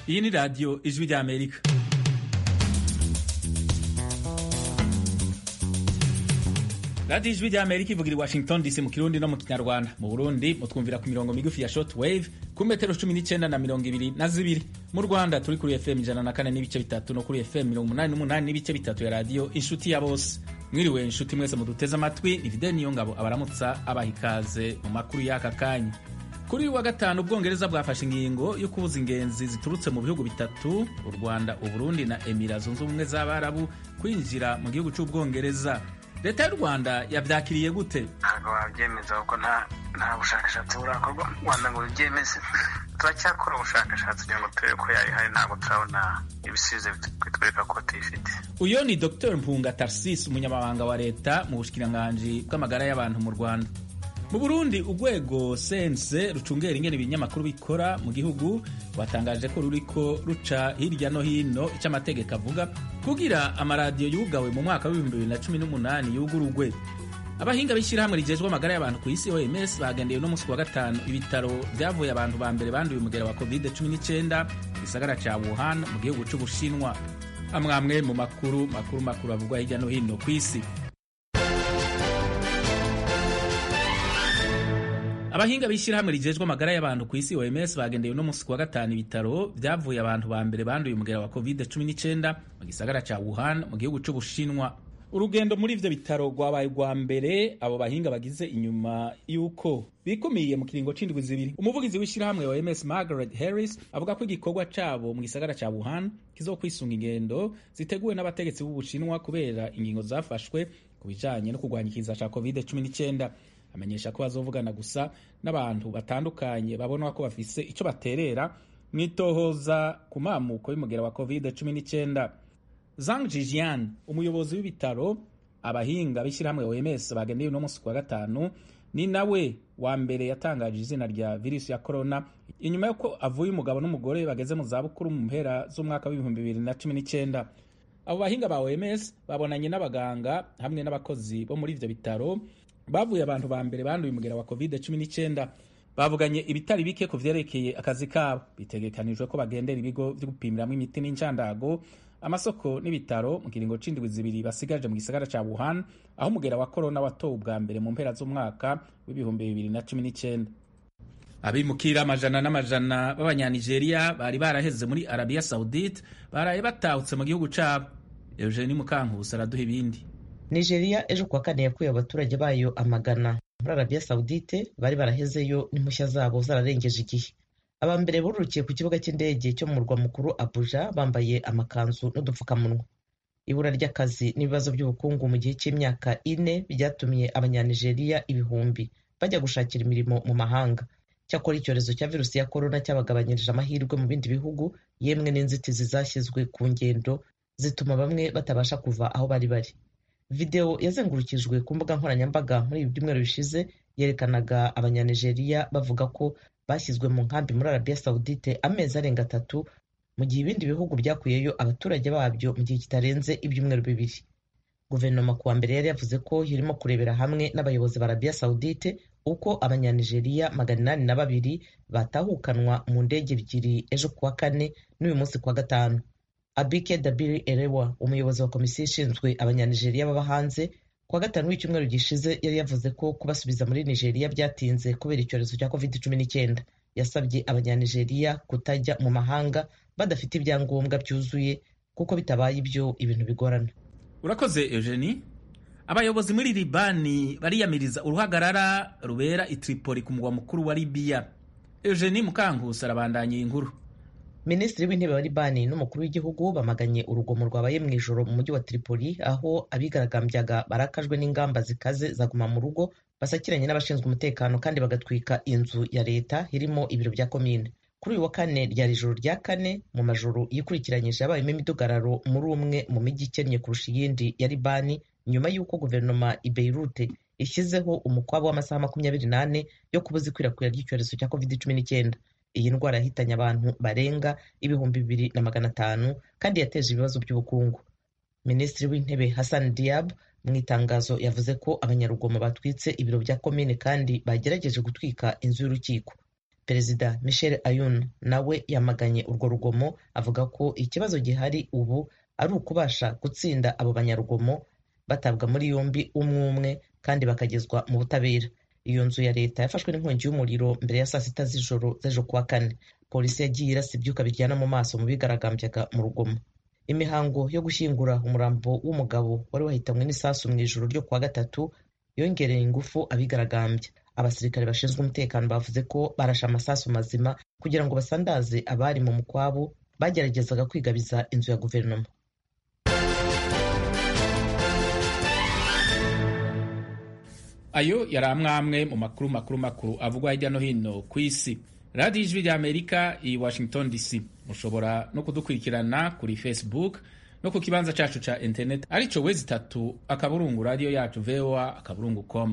iyi ni radiyo ijwi ry'amerika radiyo ijwi ry'amerika ivugira i washington dc mu kirundi no mu kinyarwanda mu burundi mutwumvira ku mirongo migufi ya short wave ku metero cumi n'icyenda na mirongo ibiri na zibiri mu rwanda turi kuri fm ijana na kane n'ibice bitatu no kuri fm mirongo umunani n'umunani n'ibice bitatu ya radiyo inshuti ya bose mwiriwe inshuti mwese muduteze amatwi ni fidel niyo ngabo abaramutsa abaha ikaze mu makuru y'aka kanya kuri wa gatanu ubwongereza bwafashe ingingo yo kubuza ingenzi ziturutse mu bihugu bitatu u rwanda uburundi na emira zunze ubumwe z'abarabu kwinjira mu gihugu cy'ubwongereza leta y'u rwanda yabyakiriye gute ntabwo wabyemeza kuko nta nta bushakashatsi burakorwa mu rwanda ngo bibyemeze turacyakora ubushakashatsi kugira ngo turebe ko yayihari ntabwo turabona ibisubizo bitwereka ko tuyifite uyu ni dr mpunga tarsis umunyamabanga wa leta mu bushikiranganji bw'amagara y'abantu mu rwanda mu burundi urwego sense rucungera ingene ibinyamakuru bikora mu gihugu rwatangaje ko ruriko ruca hirya no hino icyo amategeko avuga kugira amaradiyo yugawe mu mwaka w'ibihumbi bibiri na cumi n'umunani yugurugwe abahinga b'ishyirahamwe rigejwe amagara y'abantu ku isi oms bagendeye uno munsi wa gatanu ibitaro byavuye abantu ba mbere banduye umugera wa covid 19 mu gisagara ca wuhan mu gihugu c'ubushinwa amwamwe mu makuru makuru makuru avugwa hirya no hino ku isi abahinga b'ishyirahamwe rigejwe amagara y'abantu ku isi oms bagendeye uno munsi kuwa gatanu ibitaro byavuye abantu ba mbere banduye umugera wa covid 19 mu gisagara ca wuhan mu gihugu c'ubushinwa urugendo muri ivyo bitaro rwabaye rwa mbere abo bahinga bagize inyuma y'uko bikumiye mu kiringo c'indwi zibiri umuvugizi w'ishyirahamwe oms margaret harris avuga ko igikorwa cabo mu gisagara ca wuhan kizokwisunga ingendo ziteguwe n'abategetsi b'ubushinwa kubera ingingo zafashwe ku bijanye no kurwanya ikiza ca covid 19 amenyesha ko bazovugana gusa n'abantu batandukanye babona ko bafise ico baterera mwitohoza ku mamuko y'umugera wa covid 19 Zhang Jijian umuyobozi w'ibitaro abahinga b'ishyirahamwe OMS bagendeye uno munsi kuwa gatanu ni nawe wa mbere yatangaje izina rya virusi ya corona inyuma y'uko avuye umugabo n'umugore bageze mu zabukuru mu mpera z'umwaka w'ibihumbi bibiri na cumi n'icyenda abo bahinga ba OMS babonanye n'abaganga hamwe n'abakozi bo muri ivyo bitaro bavuye abantu ba mbere banduye umugera wa covid 19 bavuganye ibitari bike ku vyerekeye akazi kabo bitegekanijwe ko bagendera ibigo vyo gupimiramwo imiti n'incandago amasoko n'ibitaro mu kiringo c'indwi zibiri basigaje mu gisagara ca Wuhan aho umugera wa corona watowe ubwa mbere mu mpera z'umwaka w'ibihumbi bibiri na cumi n'icenda abimukira amajana n'amajana b'abanyanigeria bari baraheze muri arabiya saudite baraye batahutse mu gihugu cabo eugenie mukankusi araduha ibindi nigeria ejo kuwa kane yakuye abaturage bayo amagana muri arabiya saudite bari barahezeyo n'impushya zabo zararengeje igihe aba mbere bururukiye ku kibuga cy'indege cyo mu murwa mukuru abuja bambaye amakanzu n'udupfukamunwa ibura ry'akazi n'ibibazo by'ubukungu mu gihe cy'imyaka ine byatumye abanyanigeriya ibihumbi bajya gushakira imirimo mu mahanga cyakora icyorezo cya virusi ya korona cyabagabanyirije amahirwe mu bindi bihugu yemwe n'inzitizi zashyizwe ku ngendo zituma bamwe batabasha kuva aho bari bari videwo yazengurukijwe ku mbuga nkoranyambaga muri ibi byumweru bishize yerekanaga abanyanigeriya bavuga ko bashyizwe mu nkambi muri arabiya sawudite amezi arenga atatu mu gihe ibindi bihugu byakuyeyo abaturage babyo mu gihe kitarenze ibyumweru bibiri guverinoma kuwa mbere yari yavuze ko irimo kurebera hamwe n'abayobozi ba arabiya sawudite uko abanyanigeriya magana inani na babiri batahukanwa mu ndege ebyiri ejo kuwa kane n'uyu munsi kuwa gatanu abike dabiri erewa umuyobozi wa komisiyo ishinzwe abanyanigeriya baba hanze kuwa gatanu w'icyumweru gishize yari yavuze ko kubasubiza muri nigeria byatinze kubera icyorezo cya covid cumi n'icyenda yasabye abanyanigeriya kutajya mu mahanga badafite ibyangombwa byuzuye kuko bitabaye ibyo ibintu bigorana urakoze eugenie abayobozi muri libani bariyamiriza uruhagarara rubera i tripoli ku mugwa mukuru wa libiya eugenie mukankusi arabandanya iyi nkuru minisitiri w'intebe wa libani n'umukuru w'igihugu bamaganye urugomo rwabaye mu ijoro mu mujyi wa tripoli aho abigaragambyaga barakajwe n'ingamba zikaze zaguma mu rugo basakiranye n'abashinzwe umutekano kandi bagatwika inzu ya leta irimo ibiro bya komine kuri uyu wa kane ryari ijoro rya kane mu majoro yikurikiranyije yabayemo imidugararo muri umwe mu mijyi ikennye kurusha iyindi ya libani nyuma y'uko guverinoma i beirute ishyizeho umukwabo w'amasaha makumyabiri n'ane yo kubuza ikwirakwira ry'icyorezo cya covid cumi n'icyenda iyi ndwara yahitanye abantu barenga ibihumbi bibiri na magana atanu kandi yateje ibibazo by'ubukungu minisitiri w'intebe hassan diab mu itangazo yavuze ko abanyarugomo batwitse ibiro bya komine kandi bagerageje gutwika inzu y'urukiko perezida michel ayun nawe yamaganye urwo rugomo avuga ko ikibazo gihari ubu ari ukubasha gutsinda abo banyarugomo batabwa muri yombi umwe umwe kandi bakagezwa mu butabera iyo nzu ya leta yafashwe n'inkongi y'umuriro mbere ya saa sita z'ijoro z'ejo kuwa kane polisi yagiye irasa ibyuka biryana mu maso mu bigaragambyaga mu rugomo imihango yo gushyingura umurambo w'umugabo wari wahitanywe n'isasu mu ijoro ryo kuwa gatatu yongereye ingufu abigaragambya abasirikare bashinzwe umutekano bavuze ko barashe amasasu mazima kugira ngo basandaze abari mu mukwabu bageragezaga kwigabiza inzu ya guverinoma ayo yari amwe mu makuru makuru makuru avugwa hirya no hino ku isi radiyo ijwi rya amerika i washington dc mushobora no kudukurikirana kuri facebook no ku kibanza cyacu cya internet aricyo wezi itatu akaburungu radiyo yacu voa akaburungu com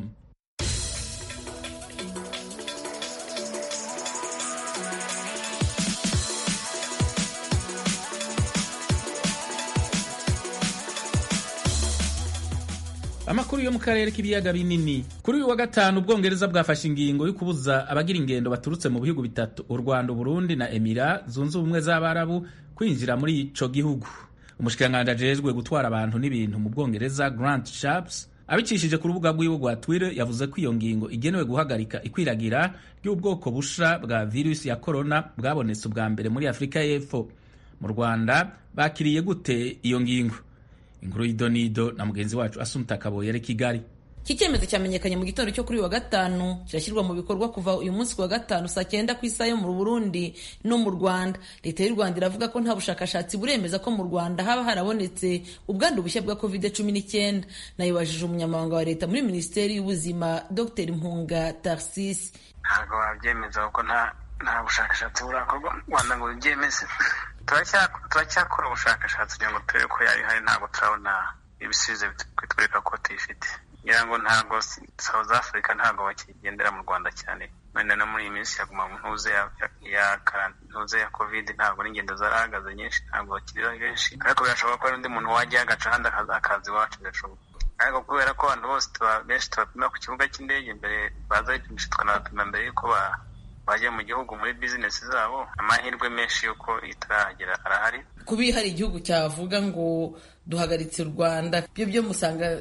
amakuru yo mu karere k'ibiyaga binini kuri uyu wa gatanu ubwongereza bwafashe ingingo yo kubuza abagira ingendo baturutse mu bihugu bitatu u rwanda uburundi na emira zunze ubumwe z'abarabu kwinjira muri ico gihugu umushikiranganji ajejwe gutwara abantu n'ibintu mu bwongereza grant sharps abicishije ku rubuga rwiwe rwa twitter yavuze ko iyo ngingo igenewe guhagarika ikwiragira ry'ubwoko busha bwa virusi ya korona bwabonetse ubwa mbere muri afurika y'epfo mu rwanda bakiriye gute iyo ngingo inkuru y'idonido na mugenzi wacu asumta kaboye ari kigali iki cyemezo cyamenyekanye mu gitondo cyo kuri uyu wa gatanu kirashyirwa mu bikorwa kuva uyu munsi ku wa gatanu saa cyenda ku isaha yo mu burundi no mu rwanda leta y'u rwanda iravuga ko nta bushakashatsi buremeza ko mu rwanda haba harabonetse ubwandu bushya bwa covid cumi n'icyenda nayibajije umunyamabanga wa leta muri minisiteri y'ubuzima dr mpunga tarsisi ntabwo wabyemeza kuko nta nta bushakashatsi burakorwa mu rwanda ngo byemeze turacyakora ubushakashatsi kugira ngo turebe ko yari ihari ntabwo turabona ibisubizo bitwereka ko tuyifite ngira ngo ntabwo south africa ntabwo bakigendera mu rwanda cyane wenda no muri iyi minsi yaguma mu ntuze ya ntuze ya covid ntabwo n'ingendo zarahagaze nyinshi ntabwo bakiri benshi ariko birashoboka ko hari undi muntu wajya agaca ahandi akaza iwacu birashoboka ariko kubera ko abantu bose benshi tubapima ku kibuga cy'indege mbere baza bipimisha tukanabapima mbere y'uko bajya mu gihugu muri bizinesi zabo amahirwe menshi y'uko itarahagera arahari kuba hari igihugu cyavuga ngo duhagaritse u rwanda byo byo musanga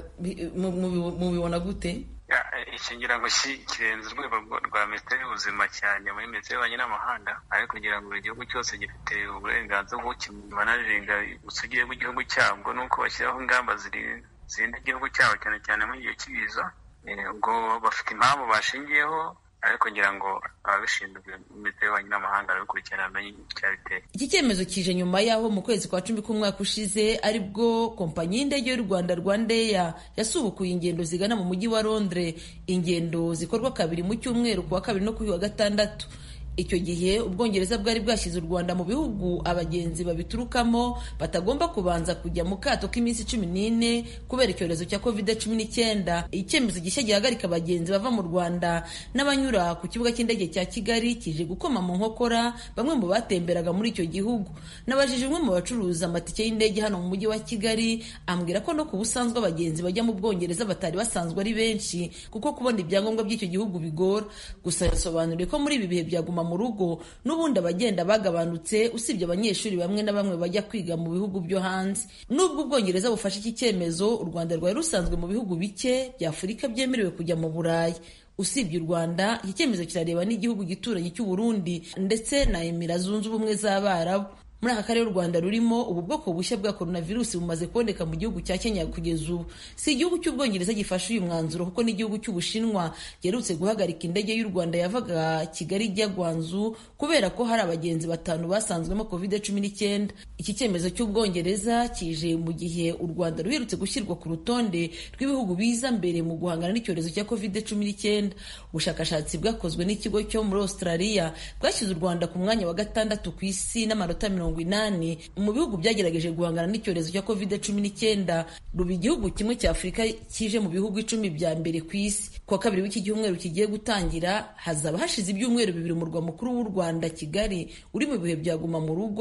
mubibona gute iki ngira ngo kirenze urwego rwa minisiteri y'ubuzima cyane muri minisiteri y'ububanyi n'amahanga ariko kugira ngo buri gihugu cyose gifite uburenganzira bwo kimanaringa ubusugire bw'igihugu cyabwo nuko bashyiraho ingamba zirinda igihugu cyabo cyane cyane mu gihe cy'ibiza ubwo bafite impamvu bashingiyeho ariko ngira ngo ababishinzwe minisiteri y'ububanyi n'amahanga barabikurikirana bamenye icyabiteye iki cyemezo kije nyuma y'aho mu kwezi kwa cumi k'umwaka ushize aribwo kompanyi y'indege y'u rwanda rwandeya yasubukuye ingendo zigana mu mujyi wa londres ingendo zikorwa kabiri mu cyumweru ku wa kabiri no kuri wa gatandatu icyo gihe ubwongereza bwari bwashyize u rwanda mu bihugu abagenzi babiturukamo batagomba kubanza kujya mu kato k'iminsi cumi n'ine kubera icyorezo cya covid cumi n'icyenda icyemezo gishya gihagarika abagenzi bava mu rwanda n'abanyura ku kibuga cy'indege cya kigali kije gukoma mu nkokora bamwe mu batemberaga muri icyo gihugu nabajije umwe mu bacuruza amatike y'indege hano mu mujyi wa kigali ambwira ko no ku busanzwe abagenzi bajya mu bwongereza batari basanzwe ari benshi kuko kubona ibyangombwa by'icyo gihugu bigora gusa yasobanuriye ko muri ibi bihe byaguma mu rugo n'ubundi abagenda bagabanutse usibye abanyeshuri bamwe na bamwe bajya kwiga mu bihugu byo hanze nubwo ubwongereza bufashe iki cyemezo u rwanda rwari rusanzwe mu bihugu bike bya afurika byemerewe kujya mu burayi usibye u rwanda iki cyemezo kirareba n'igihugu gituranyi cy'u burundi ndetse na emira zunze ubumwe z'abarabu muri aka karere u rwanda rurimo ubu bwoko bushya bwa coronavirus bumaze kuboneka mu gihugu cya kenya kugeza ubu si igihugu cy'ubwongereza gifashe uyu mwanzuro kuko n'igihugu cy'ubushinwa giherutse guhagarika indege y'u rwanda yavaga kigali ijya gwanzu kubera ko hari abagenzi batanu basanzwemo covid cumi n'icyenda iki cyemezo cy'ubwongereza kije mu gihe u rwanda ruherutse gushyirwa ku rutonde rw'ibihugu biza mbere mu guhangana n'icyorezo cya covid cumi n'icyenda ubushakashatsi bwakozwe n'ikigo cyo muri australia bwashyize u rwanda ku mwanya wa gatandatu ku isi n'amanota mirongo inani mu bihugu byagerageje guhangana n'icyorezo cya covid cumi n'icyenda ruba igihugu kimwe cya afurika kije mu bihugu icumi bya mbere ku isi kuwa kabiri w'iki cyumweru kigiye gutangira hazaba hashize ibyumweru bibiri umurwa mukuru w'u rwanda kigali uri mu bihe byaguma mu rugo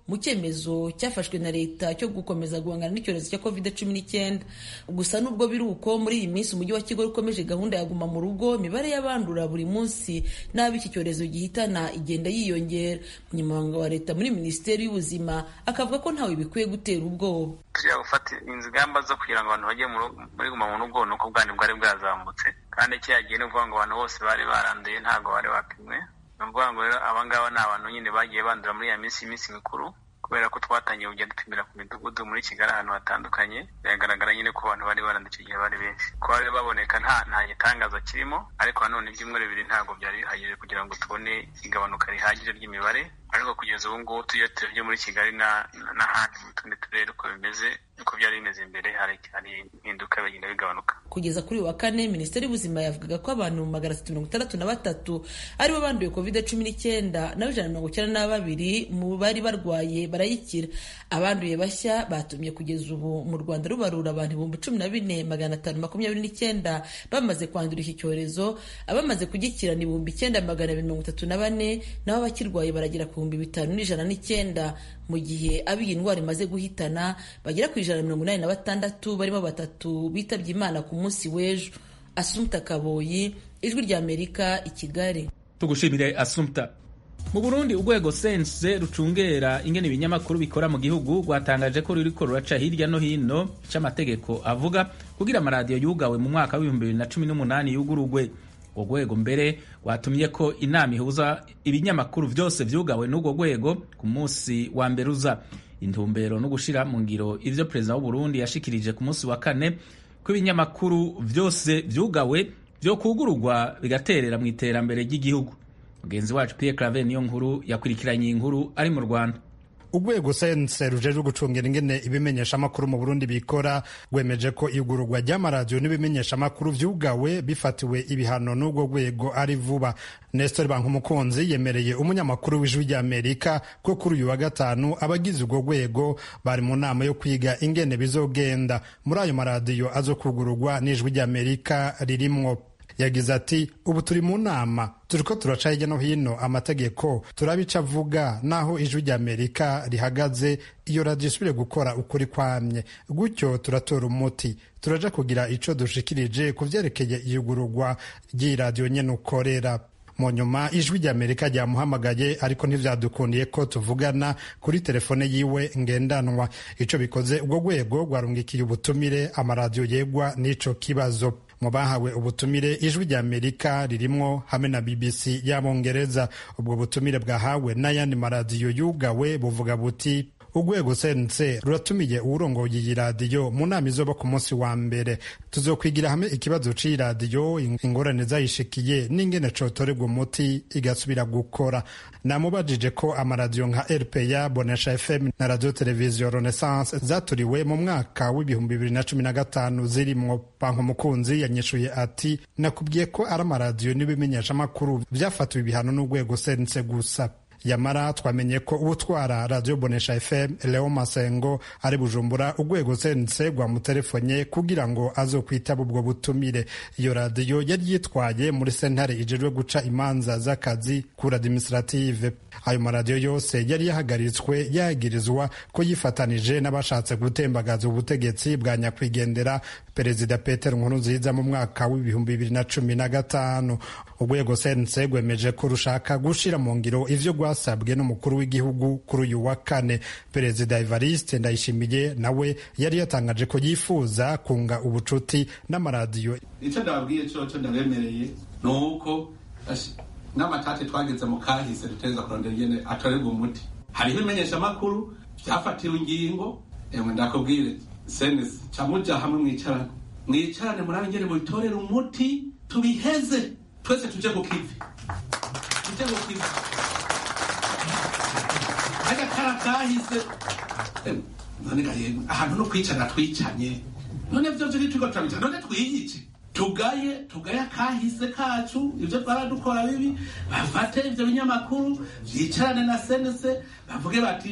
mu cyemezo cyafashwe na leta cyo gukomeza guhangana n'icyorezo cya covid cumi n'icyenda gusa nubwo biri uko muri iyi minsi umujyi wa kigali ukomeje gahunda ya guma mu rugo imibare y'abandura buri munsi n'abo iki cyorezo gihitana igenda yiyongera umunyamabanga wa leta muri minisiteri y'ubuzima akavuga ko ntawe bikwiye gutera ubwoba tujya gufata ingamba zo kugira ngo abantu bajye muri guma mu rugo ni uko ubwandu bwari bwazamutse kandi kiriya gihe ni ukuvuga ngo abantu bose bari baranduye ntabwo bari bapimwe ni ukuvuga ngo rero abangaba ni abantu nyine bagiye bandura muri ya minsi y'iminsi mikuru kubera ko twatangiye kujya dupimira ku midugudu muri kigali ahantu hatandukanye biragaragara nyine ko abantu bari baranduye icyo gihe bari benshi ko bari baboneka nta nta gitangaza kirimo ariko nanone ibyumweru bibiri ntabwo byari bihagije kugira ngo tubone igabanuka rihagije ry'imibare ariko kugeza ubu ngubu tuyo turebye muri kigali n'ahandi mu tundi turere uko bimeze uko byari bimeze mbere hari impinduka bigenda bigabanuka kugeza kuri wa kane minisiteri y'ubuzima yavugaga ko abantu magana atatu mirongo itandatu na batatu aribo banduye covid cumi n'icyenda naho ijana na mirongo icyenda na babiri mu bari barwaye barayikira abanduye bashya batumye kugeza ubu mu rwanda rubarura abantu ibihumbi cumi na bine magana atanu makumyabiri n'icyenda bamaze kwandura iki cyorezo abamaze kugikira ni ibihumbi icyenda magana abiri mirongo itatu na bane naho abakirwaye baragera ku bihumbi bitanu n'ijana n'icyenda mu gihe abo iyi ndwara imaze guhitana bagera ku ijana na mirongo inani na batandatu barimo batatu bitabye imana ku munsi w'ejo asumta kaboyi ijwi ry'amerika i kigali tugushimire asumta mu burundi urwego sense rucungera ingene ibinyamakuru bikora mu gihugu rwatangaje ko ruriko ruraca hirya no hino c'amategeko avuga kugira amaradiyo yugawe mu mwaka w'ibihumbi bibiri na cumi n'umunani yugurugwe urwo rwego mbere rwatumye ko inama ihuza ibinyamakuru vyose vyugawe n'urwo rwego ku munsi wa mbere uza intumbero no gushira mu ngiro ivyo perezida w'uburundi yashikirije ku munsi wa kane ko ibinyamakuru vyose vyugawe vyo kugururwa bigaterera mu iterambere ry'igihugu mugenzi wacu Pierre Claver niyo nkuru yakurikiranye iyi nkuru ari mu Rwanda urwego sense rujejwe gucungira ingene ibimenyeshamakuru mu burundi bikora rwemeje ko igururwa ry'amaradiyo n'ibimenyeshamakuru vyugawe bifatiwe ibihano n'urwo rwego ari vuba nestor bankumukunzi yemereye umunyamakuru w'ijwi ry'amerika ko kuri uyu wa gatanu abagize urwo rwego bari mu nama yo kwiga ingene bizogenda muri ayo maradiyo azokugururwa n'ijwi ry'amerika ririmwo yagize ati ubu turi mu nama turiko turaca hirya no hino amategeko turabica avuga naho ijwi ry'amerika rihagaze iyo radiyo isubire gukora ukuri kwamye gutyo turatora umuti turaja kugira ico dushikirije ku vyerekeye iyugururwa ry'iyi radiyo nyene ukorera mu nyuma ijwi ry'amerika ryamuhamagaye ariko ntivyadukundiye ko tuvugana kuri telefone yiwe ngendanwa ico bikoze ubwo rwego rwarungikiye ubutumire amaradiyo yegwa n'ico kibazo mu bahawe ubutumire ijwi rya amerika ririmwo hamwe na bbc y'abongereza ubwo butumire bwahawe n'ayandi maradiyo yugawe buvuga buti urwego sense ruratumiye uwurongoye iyi radiyo mu nama izoba ku munsi wa mbere tuzokwigira hamwe ikibazo c'iyi radiyo ingorane zayishikiye n'ingene cotorerwa umuti igasubira gukora namubajije ko amaradiyo nka rpa bonesha fm na radio televiziyo renaissance zaturiwe mu mwaka w'ibihumbi bibiri na cumi na gatanu zirimwo banko mukunzi yanyishuye ati nakubwiye ko ari amaradiyo n'ibimenyeshamakuru vyafatiwe ibihano n'urwego sense gusa yamara twamenye ko utwara radiyo bonesha fm leo masengo ari bujumbura urwego sense rwamutelefonye kugira ngo azokwitaba ubwo butumire iyo radiyo yari yitwaye muri sentare ijejwe guca imanza z'akazi kuri administrative ayo maradiyo yose yari yahagaritswe yagirizwa ko yifatanije n'abashatse gutembagaza ubutegetsi bwa nyakwigendera perezida peter nkurunziza mu mwaka w'ibihumbi bibiri na cumi na gatanu urwego sense rwemeje ko rushaka gushira mu ngiro ivyo rwasabwe n'umukuru w'igihugu kuri uyu wa kane perezida evariste ndayishimiye nawe yari yatangaje ko yifuza kunga ubucuti n'amaradiyo icyo ndababwiye coco ndabemereye ni uko n'amatate twageze mu kahise duteza kurondera ingene atorerwa umuti hariho ibimenyeshamakuru vyafatiwe ingingo emwe ndakubwire senesi ca muja hamwe mwicarane mwicarane murabe ingene mubitorera umuti tubiheze twese tuje ku kivi tuje ku kivi agakara kahise none gahembwe ahantu no kwicara twicanye none vyo vyo turiko turabicara none twiyice tugaye tugaye akahise kacu ivyo twaradukora bibi bafate ivyo binyamakuru vyicarane na senese bavuge bati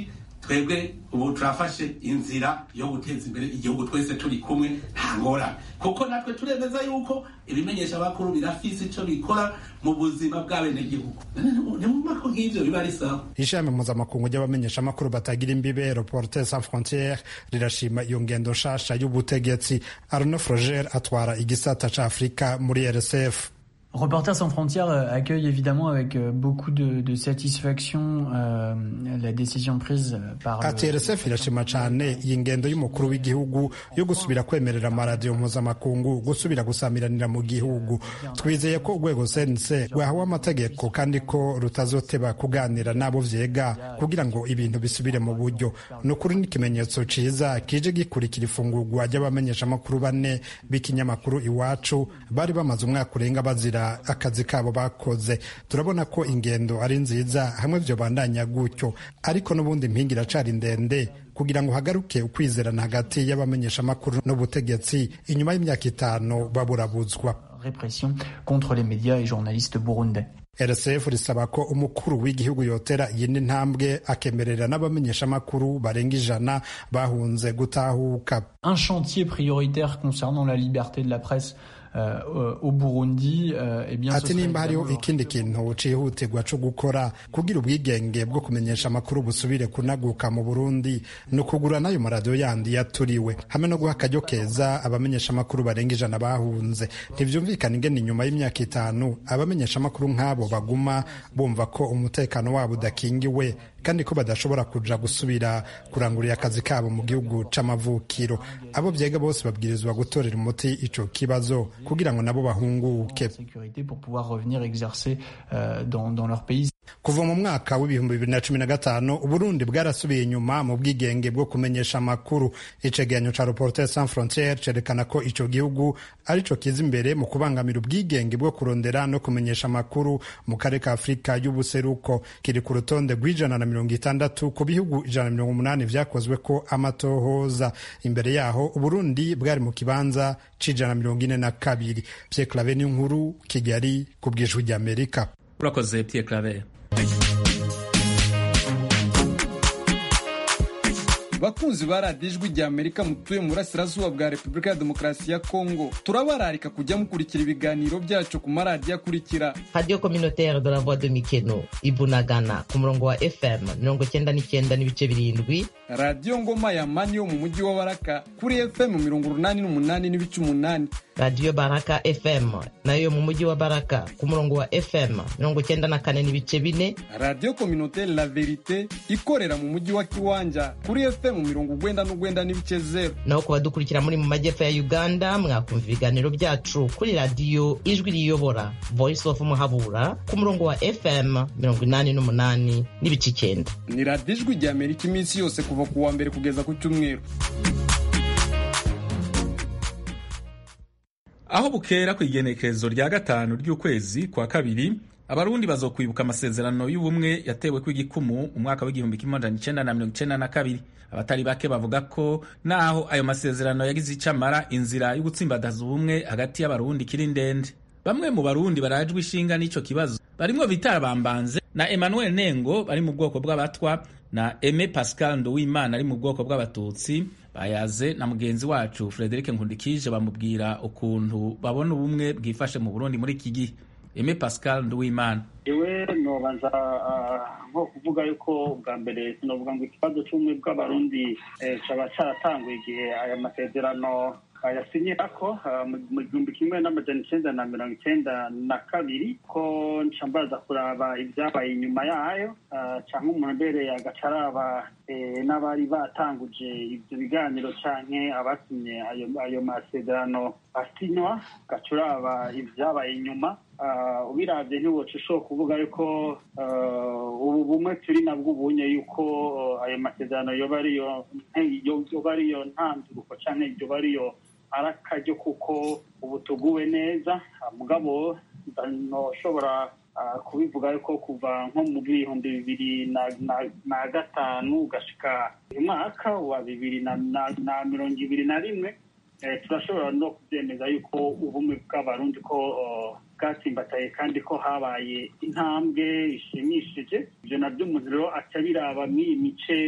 twebwe ubu turafashe inzira yo guteza imbere igihugu twese turi kumwe nta ngorane kuko natwe turemeza yuko ibimenyesha bakuru birafise ico bikora mu buzima bw'abenegihugu nimumva ko nk'ivyo biba ari sawa ishami mpuzamakungu ry'abamenyeshamakuru batagira imbibe reporter sans frontiere rirashima iyo ngendo nshasha y'ubutegetsi arno froger atwara igisata ca afurika muri rsf Reporters sans frontières accueille évidemment avec beaucoup de, de satisfaction euh, la décision prise par ati rsf irashima cane iyi ngendo y'umukuru w'igihugu yo gusubira kwemerera amaradiyo mpuzamakungu gusubira gusamiranira mu gihugu twizeye ko urwego cnc rwahawe amategeko kandi ko rutazoteba kuganira n'abo vyega kugira ngo ibintu bisubire mu buryo ni ukuri n'ikimenyetso ciza kije gikurikira ifungurwa ry'abamenyeshamakuru bane b'ikinyamakuru iwacu bari bamaze umwaka urenga bazira akazi kabo bakoze turabona ko ingendo ari nziza hamwe vyo bandanya gutyo ariko n'ubundi impinga iracari ndende kugira ngo hagaruke ukwizerana hagati y'abamenyeshamakuru n'ubutegetsi inyuma y'imyaka itanu baburabuzwa répression contre les médias et journalistes burundais rsf risaba ko umukuru w'igihugu yotera iyindi ntambwe akemerera n'abamenyeshamakuru barenga ijana bahunze gutahuka un chantier prioritaire concernant la liberté de la presse Uh, au Burundi uh, eh bien ati nimba hariho ikindi kintu cihutirwa co gukora kugira ubwigenge bwo kumenyesha amakuru busubire kunaguka mu Burundi ni ukugura n'ayo maradiyo yandi yaturiwe hamwe no guha akaryo keza abamenyesha amakuru barenga ijana bahunze ntivyumvikana ingene inyuma y'imyaka itanu abamenyesha amakuru nk'abo baguma bumva ko umutekano wabo udakingiwe kandi ko badashobora kuja gusubira kurangurira akazi kabo mu gihugu c'amavukiro abo vyega bose babwirizwa gutorera umuti ico kibazo kugira ngo nabo bahunguke kuva mu mwaka w'ibihumbi bibiri na cumi na gatanu uburundi bwarasubiye inyuma mu bwigenge bwo kumenyesha amakuru icegeranyo ca reporter sans frontiere cerekana ko ico gihugu arico kiza imbere mu kubangamira ubwigenge bwo kurondera no kumenyesha amakuru mu karere ka afurika y'ubuseruko kiri ku rutonde rw'ijana na mirongo itandatu ku bihugu ijana na mirongo umunani vyakozwe ko amatohoza imbere yaho uburundi bwari mu kibanza c'ijana na mirongo ine na kabiri pierre clave n'inkuru kigali ku bw'ijwi ry'amerika urakoze pierre clave bakunzi ba radiyo ijwi rya amerika mutuye mu burasirazuba bwa repubulika ya demokarasi ya kongo turabararika kujya mukurikira ibiganiro byacu ku maradiyo akurikira radiyo communautaire de la voix de mikeno ibunagana ku murongo wa fm mirongo cyenda n'icyenda n'ibice birindwi radiyo ngoma ya mani yo mu mujyi wa baraka kuri fm mirongo urunani n'umunani n'ibice umunani radiyo baraka fm nayo mu mujyi wa baraka ku murongo wa fm mirongo cyenda na kane n'ibice bine radiyo communautaire la verite ikorera mu mujyi wa kiwanja kuri fm mirongo ugwenda n'ugwenda n'ibice zero naho ku badukurikira muri mu majyepfo ya uganda mwakumva ibiganiro byacu kuri radiyo ijwi riyobora voice of muhabura ku murongo wa fm mirongo inani n'umunani n'ibice icyenda ni radiyo ijwi rya amerika iminsi yose kuva ku wa mbere kugeza ku cyumweru aho bukera ku igenekerezo rya gatanu ry'ukwezi kwa kabiri abarundi bazokwibuka amasezerano y'ubumwe yatewe ku igikumu mu mwaka w'igihumbi kimwe amajana icenda na mirongo icenda na kabiri abatari bake bavuga ko naho ayo masezerano yagize icamara inzira yo gutsimbataza ubumwe hagati y'abarundi kiri ndende bamwe mu barundi barajwe ishinga n'ico kibazo barimwo bitara bambanze na emmanuel nengo bari mu bwoko bw'abatwa na Aime Pascal Nduwimana ari mu bwoko bw'abatutsi bayaze na mugenzi wacu Frederic Nkundikije bamubwira ukuntu babona ubumwe bwifashe mu Burundi muri iki gihe Aime Pascal Nduwimana iwe nobanza nko kuvuga yuko bwa mbere sinovuga ngo ikibazo cy'ubumwe bw'abarundi cyaba cyaratanguye igihe aya masezerano yasinyira ko mu gihumbi kimwe n'amajana icyenda na mirongo icyenda na kabiri ko ncambaza kuraba ibyabaye inyuma yayo cyangwa umuntu mbere agaca araba n'abari batanguje ibyo biganiro canke abasinye ayo masezerano asinywa gaca uraba ibyabaye inyuma ubirabye ntiwoca ushobora kuvuga yuko ubu bumwe turi nabwo ubunye yuko ayo masezerano yoba ariyo ntanduruko canke yoba ariyo ari akaryo kuko ubu tuguwe neza mugabo ntushobora kubivuga yuko kuva nko mu bihumbi bibiri na gatanu ugashika uyu mwaka wa bibiri na mirongo ibiri na rimwe turashobora no kubyemeza yuko ubumwe bw'abarundi ko bwatsimbataye kandi ko habaye intambwe ishimishije ibyo nabyo umuntu rero aca biraba mw'iyi mice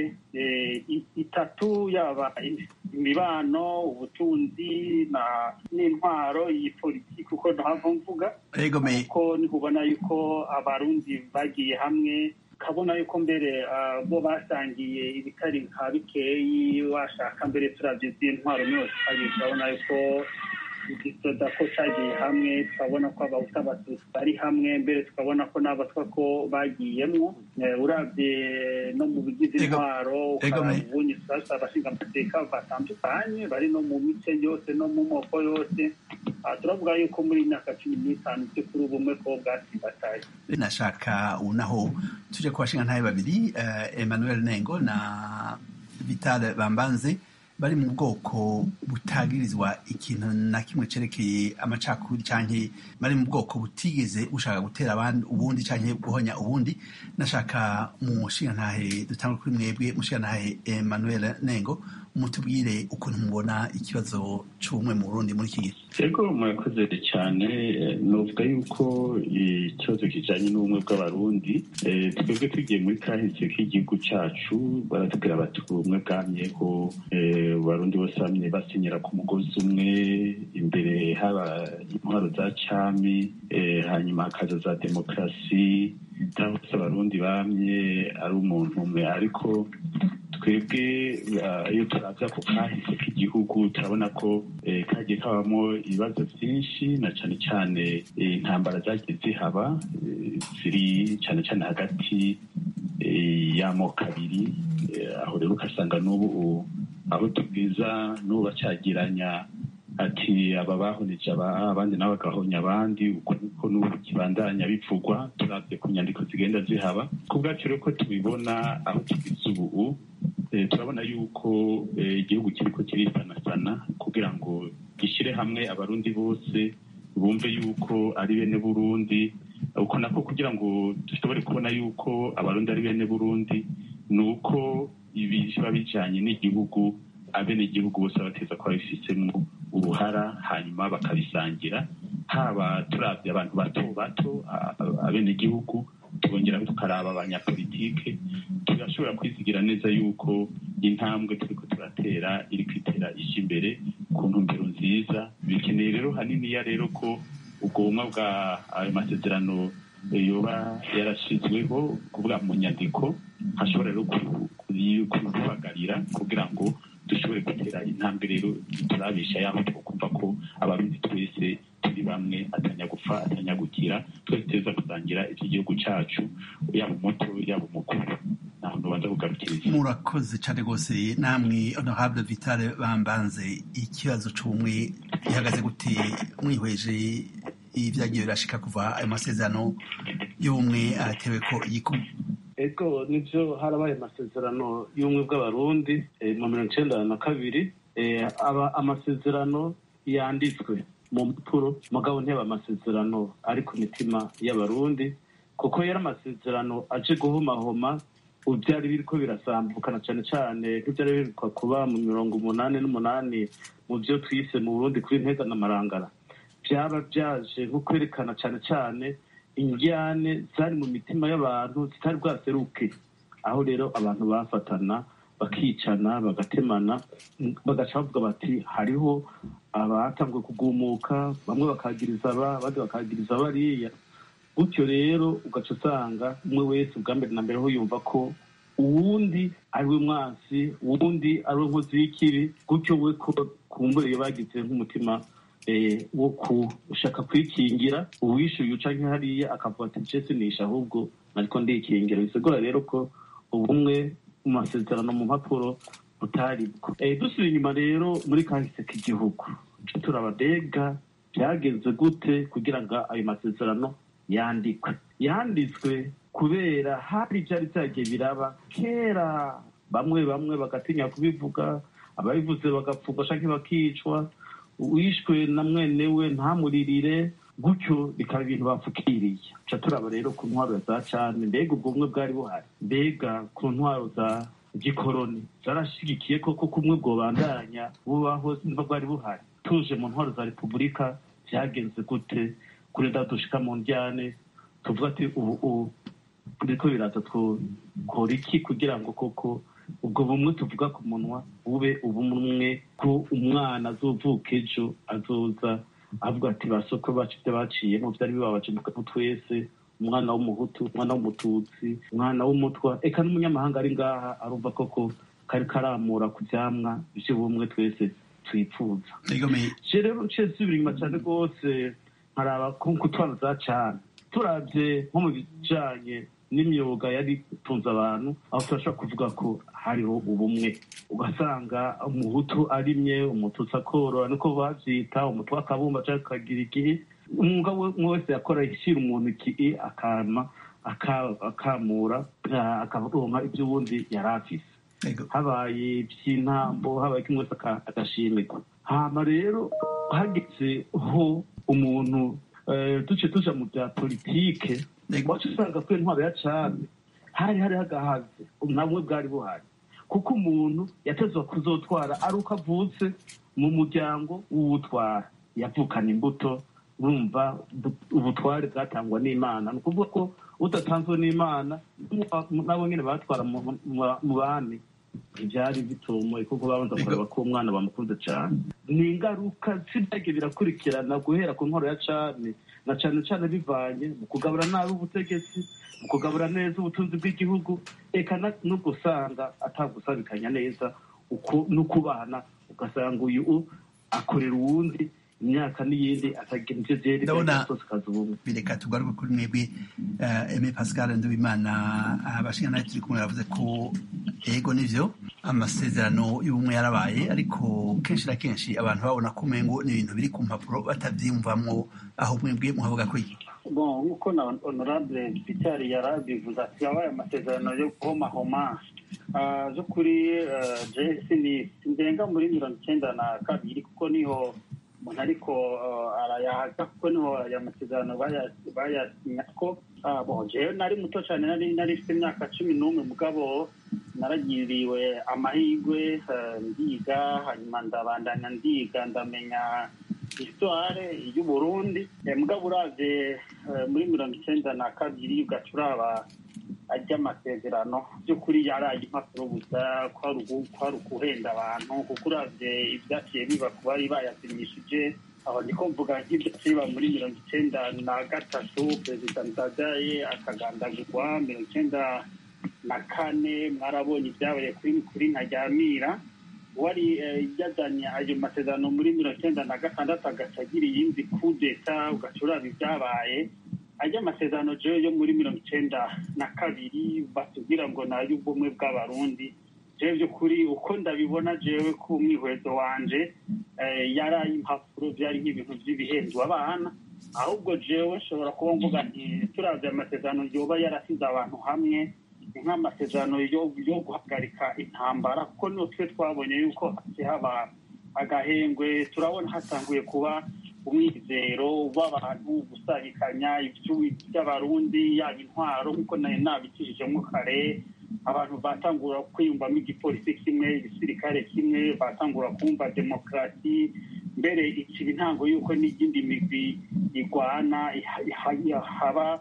itatu yaba imibano ubutunzi n'intwaro iyi politiki uko ntahava mvuga kuko ntibubona yuko abarundi bagiye hamwe ukabona yuko mbere bo basangiye ibitari nka bikeyi washaka mbere turabye by'intwaro yose urabona yuko igisoda ko cyagiye hamwe tukabona ko abahuta abatutsi bari hamwe mbere tukabona ko n'abatwa ko bagiyemo urabye no mu bigize intwaro ubundi turasa abashinga amateka batandukanye bari no mu mice yose no mu moko yose turavuga yuko muri myaka cumi n'itanu by'ukuri ubumwe ko bwasimbataye nashaka unaho tuje ku bashinga ntabe babiri emmanuel nengo na vital bambanze bari mu bwoko butagirizwa ikintu na kimwe cerekeye amacakubiri canke bari mu bwoko butigeze bushaka gutera abandi ubundi canke guhonya ubundi nashaka mushingantahe dutangure kuri mwebwe mushingantahe Emmanuel Nengo mutubwire ukuntu mubona ikibazo c'ubumwe mu Burundi muri iki gihe ego murakoze cyane novuga yuko ikibazo kijanye n'ubumwe bw'abarundi twebwe tugiye muri kahise k'igihugu cacu baratubwira bati ubumwe bwamyeho abarundi bose bamye basinyira ku mugozi umwe imbere haba intwaro za cami hanyuma hakaza za demokarasi bose abarundi bamye ari umuntu umwe ariko twebwe iyo turavye ako kahise k'igihugu turabona ko kagiye kabamo ibibazo vyinshi na cane cane intambara zagiye zihaba ziri cane cane hagati y'amoko abiri aho rero ugasanga n'ubu aho tubwiza n'ubu bacagiranya ati aba bahoneje abandi nabo bagahonya abandi uko niko n'ubu kibandanya bivugwa turabye ku nyandiko zigenda zihaba ku bwacu rero ko tubibona aho tugeze ubu turabona yuko igihugu kiriko kirisanasana kugira ngo gishyire hamwe abarundi bose bumve yuko ari bene burundi uko nako kugira ngo dushobore kubona yuko abarundi ari bene burundi ni uko ibi biba bijanye n'igihugu abenegihugu bose bateza ko babifitemo uruhara hanyuma bakabisangira haba turabye abantu bato bato abenegihugu tubongera tukaraba abanyapolitike turashobora kwizigira neza yuko intambwe turiko turatera iri kwitera ije imbere ku ntumbero nziza bikeneye rero haniniya rero ko ubwo bumwe bwa ayo masezerano yoba yarashizweho kuvuga mu nyandiko hashobora rero kubibagarira kugira ngo dushobore gutera intambwe rero turabisha yaho twokumva ko abarundi twese turi bamwe atanyagufa atanyagukira twese tuza gusangira iby'igihugu cacu yaba umuto yaba umukuru naho ndobanza kugarukiriza murakoze cyane rwose namwe honorable vitale bambanze ikibazo c'ubumwe gihagaze gute mwihweje ibyagiye birashika kuva ayo masezerano y'ubumwe aratewe ko igikumwe ego nibyo harabaye amasezerano y'ubumwe bw'abarundi mu mirongo icenda na kabiri aba amasezerano yanditswe mu mpapuro mugabo ntiyaba amasezerano ari ku mitima y'abarundi kuko yari amasezerano aje guhomahoma byari biriko birasambukana cyane cyane nk'ibyari birikwa kuba mu mirongo umunani n'umunani mu byo twise mu burundi kuri ntega na marangara byaba byaje nko kwerekana cyane cyane injyane zari mu mitima y'abantu zitari bwaseruke aho rero abantu bafatana bakicana bagatemana bagaca bavuga bati hariho abatanguye kugumuka bamwe bakagiriza aba abandi bakagiriza bariya gutyo rero ugaca usanga umwe wese ubwa mbere na mbere aho yumva ko uwundi ari we mwansi uwundi ari we nkozi y'ikibi gutyo we ko kumbure iyo bagize nk'umutima wo gushaka kwikingira uwishyuye uca nk'hariya akavuga ati nce sinisha ahubwo ariko ndikingira bisigura rero ko ubumwe mu masezerano mu mpapuro butari bwo dusubiye inyuma rero muri kahise k'igihugu turabadega byagenze gute kugira ngo ayo masezerano yandikwe yanditswe kubera hari ibyari byagiye biraba kera bamwe bamwe bagatinya kubivuga ababivuze bagapfungwa cyangwa bakicwa wishwe na mwene we ntamuririre gutyo bikaba ibintu bapfukiriye ca turaba rero ku ntwaro za cane mbega ubwo bumwe bwari buhari mbega ku ntwaro za gikoroni zarashigikiye koko kumwe bwobandanya bubaho nimba bwari buhari tuje mu ntwaro za repubulika vyagenze gute kurenda dushika mu njyane tuvuga ati ubu ubu biriko biraza twokora iki kugira ngo koko ubwo bumwe tuvuga ku munwa bube ubumwe ko umwana azovuka ejo azoza avuga ati basoko bacu ibyo baciyemo byari bibabaje mu twese umwana w'umuhutu umwana w'umututsi umwana w'umutwa eka n'umunyamahanga ari ngaha arumva koko kari karamura ku byamwa by'ubumwe twese twifuza je rero nciye subira inyuma cyane rwose nkaraba ku twana za cane turavye nko mu bijanye n'imyuga yari itunze abantu aho turashobora kuvuga ko hariho ubumwe ugasanga umuhutu arimye umututsi akorora niko bavyita umutwe akabumba canke akagira igihe umwuga umwe wese yakora ishyira umuntu iki akama akamura akaronka ibyo ubundi yari afise habaye iby'intambo habaye kimwe wese agashimirwa hama rero hageze ho umuntu duce tuja mu bya politike wacu usanga ko intwaro ya cane hari hari hagahaze nabwo bwari buhari kuko umuntu yatezwa kuzotwara ari uko avutse mu muryango w'uwutwara yavukana imbuto urumva ubutware bwatangwa n'imana ni ukuvuga ko udatanzwe n'imana nabo nyine batwara mu bami ibyari bitomoye kuko babanza kureba ko umwana bamukunze cyane ni ingaruka z'ibyagiye birakurikirana guhera ku nkoro ya cane na cane cane bivanye mu kugabura nabi ubutegetsi mu kugabura neza ubutunzi bw'igihugu eka no gusanga atagusabikanya neza uko no kubana ugasanga uyu akorera uwundi imyaka n'iyindi atagira ivyo ndabona bireka tugaruke kuri mwebwe eme pascal nduwimana abashinga turi kumwe bavuze ko ego nivyo amasezerano y'ubumwe yarabaye ariko kenshi na kenshi abantu babona ko umengo ni ibintu biri ku mpapuro batavyiyumvamwo aho mwebwe muhavuga ko iki bon nk'uko na honorable peter yarabivuze ati yabaye amasezerano yo guhomahoma zo kuri jesi ni ndenga muri mirongo icyenda na kabiri kuko niho umuntu ariko arayahaga kuko niho aya masezerano bayasinya ko jewe nari muto cyane nari nari mfite imyaka cumi n'umwe mugabo naragiriwe amahirwe ndiga hanyuma ndabandanya ndiga ndamenya histoire y'uburundi mugabo uravye muri mirongo icyenda na kabiri ugaca uraba ry'amasezerano by'ukuri yaraye impapuro gusa kwari ukuhenda abantu kuko uravye ibyaciye biba ku bari bayasinyishije aho niko mvuga nk'ibyaciye biba muri mirongo icyenda na gatatu perezida ndadaye akagandagurwa mirongo icyenda na kane mwarabonye ibyabaye kuri kuri ntaryamira wari yazanye ayo masezerano muri mirongo icyenda na gatandatu agaca agira iyindi kudeta ugaca uraba ibyabaye ajya amasezerano jewe yo muri mirongo icyenda na kabiri batubwira ngo ni ay'ubumwe bw'abarundi jewe by'ukuri uko ndabibona jewe ku umwihwezo wanje yari ay'impapuro byari nk'ibintu by'ibihembo abana ahubwo jewe nshobora kuba mvuga nti turavye amasezerano yoba yarasize abantu hamwe nk'amasezerano yo guhagarika intambara kuko niyo twe twabonye yuko haba agahengwe turabona hatanguye kuba umwizero w'abantu gusabikanya iby'abarundi yaba intwaro nk'uko nari nabikijijemo kare abantu batangura kwiyumvamo igipolisi kimwe igisirikare kimwe batangura kumva demokarasi mbere ikiba intango y'uko n'iyindi migwi igwana haba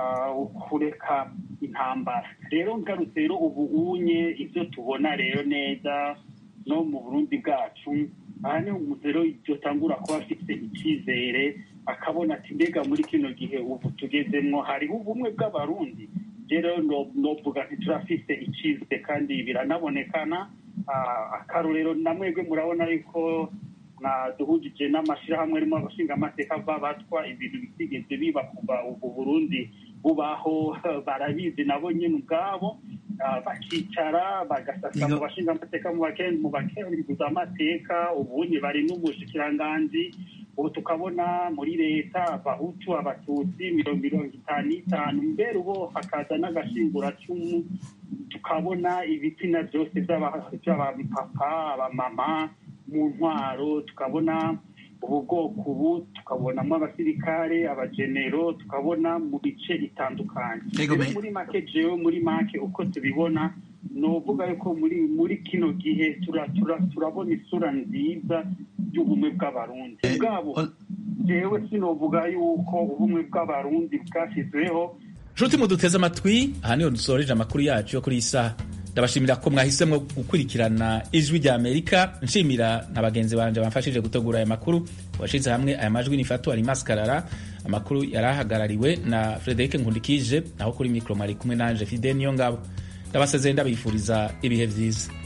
kureka intambara rero ngarutse rero ubu unye ibyo tubona rero neza no mu burundi bwacu aha ni umuzero yotangura kuba afite icyizere akabona ati mbega muri kino gihe ubu tugezemwo hariho ubumwe bw'abarundi rero novuga nti turafite icyizere kandi biranabonekana akarorero na mwebwe murabona yuko duhugije n'amashyirahamwe arimo abashinga amateka batwa ibintu bitigeze biba kuva ubu burundi bubaho barabizi nabo nyine ubwabo bakicara bagasasa mu bashinga amateka mu bakenguza amateka ubunye bari n'ubushikiranganji ubu tukabona muri leta abahutu abatutsi mirongo mirongo itanu n'itanu mbere ubo hakaza n'agashinguracumu tukabona ibitsina byose by'abapapa abamama mu ntwaro tukabona ubu bwoko ubu tukabonamo abasirikare abagenero tukabona mu bice bitandukanye muri make jewe muri make uko tubibona ni uvuga yuko muri muri kino gihe turabona isura nziza y'ubumwe bw'abarundi ubwabo jewe sinovuga yuko ubumwe bw'abarundi bwashyizweho nshuti muduteze amatwi aha niho dusoreje amakuru yacu yo kuri iyi saha ndabashimira ko mwahisemo gukurikirana ijwi rya amerika nshimira na bagenzi banje bamfashije gutegura aya makuru washize hamwe aya majwi ni fatu alimas karara amakuru yari ahagarariwe na frederic nkundikije naho kuri mikoro mari kumwe nanje fide niyo ngabo ndabasezeye ndabifuriza ibihe byiza